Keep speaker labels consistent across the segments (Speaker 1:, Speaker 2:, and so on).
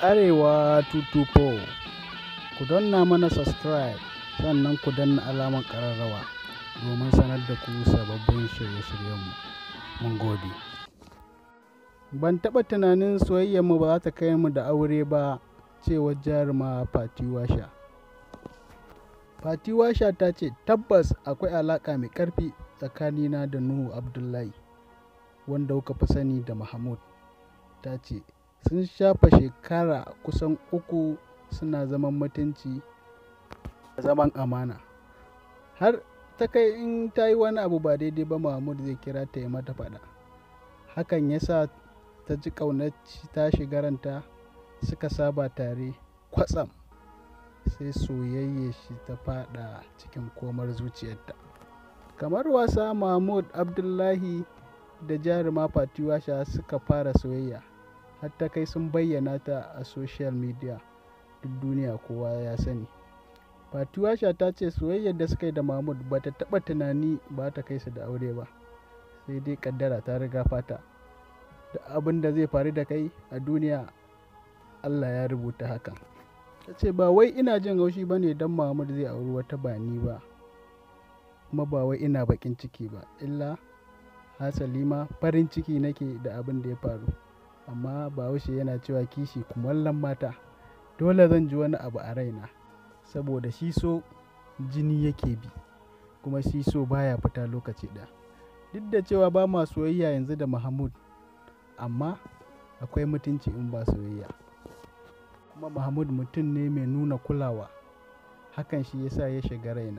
Speaker 1: Arewa 224 ku danna mana subscribe sannan ku danna alamar ƙararrawa domin sanar da ku sababbin shirye-shiryenmu. Mun gode. Ban taɓa tunanin soyayyarmu ba za ta kai mu da aure ba cewar jaruma Fati Washa. Fati Washa ta ce tabbas akwai alaƙa mai ƙarfi tsakanina da Nuhu Abdullahi wanda kuka fi sani da Mahmud. Ta ce sun shafa shekara kusan uku suna zaman mutunci da zaman amana. Har ta kai in ta yi wani abu ba daidai ba Mahmud zai kira ta yi mata faɗa. Hakan ya sa ta ji ƙaunar ta shiga ranta suka saba tare kwatsam sai soyayya shi ta faɗa cikin komar zuciyarta. Kamar wasa Mahmud Abdullahi da jaruma Fati Washa suka fara soyayya har ta kai sun bayyana ta a social media duk duniya kowa ya sani. Fati Washa ta ce soyayyar da suka yi da Mahmud ba ta taɓa tunani ba ta kai su da aure ba sai dai ƙaddara ta riga fata. Da abin da zai faru da kai a duniya Allah ya rubuta hakan. Ta ce ba wai ina jin haushi ba ne don Mahmud zai auri wata ba ni ba kuma ba wai ina baƙin ciki ba illa hasali ma farin ciki nake da abin da ya faru amma bahaushe yana cewa kishi kumallon mata dole zan ji wani abu a raina saboda shi so jini yake bi kuma shi so baya fita lokaci ɗaya duk da cewa ba ma soyayya yanzu da Mahmud amma akwai mutunci in ba soyayya kuma Mahmud mutum ne mai nuna kulawa hakan shi yasa ya shiga raina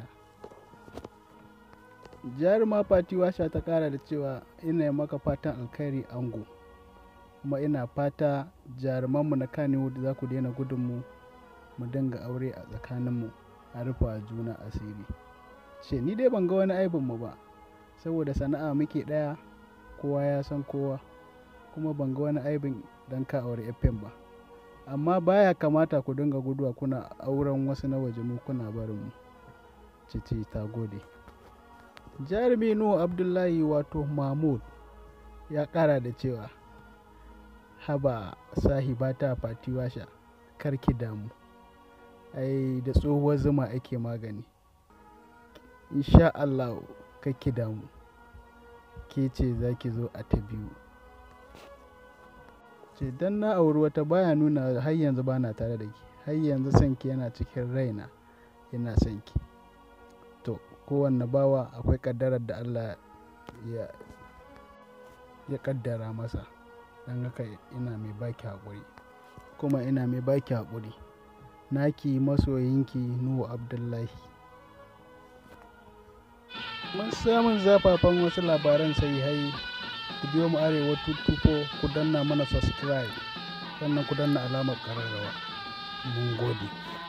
Speaker 1: jaruma Fati Washa ta kara da cewa ina maka fatan alkhairi ango kuma ina fata jarumanmu na Kannywood za ku daina gudunmu mu dinga aure a tsakaninmu a rufa juna asiri ce ni dai ban ga wani aibinmu ba saboda sana'a muke ɗaya kowa ya san kowa kuma ban ga wani aibin don ka aure FM ba amma baya kamata ku dinga guduwa kuna auren wasu na waje mu kuna barin mu cici ta gode jarumi nuhu abdullahi wato mahmud ya kara da cewa haba sahibata fati washa karki damu ai da tsohuwar zuma ake magani insha Allah kakki damu ke ce za ki zo a ta biyu ce don na auri wata baya nuna har yanzu ba na tare da ki har yanzu son ki yana cikin raina yana son ki to kowanne bawa akwai kaddarar da Allah ya ya kaddara masa don haka ina mai baki haƙuri kuma ina mai baki haƙuri naki masoyinki nuhu abdullahi mun samun zafafan wasu labaran sai hai ku biyo mu arewa tuttuko ku danna mana subscribe sannan ku danna alamar ƙararrawa mun gode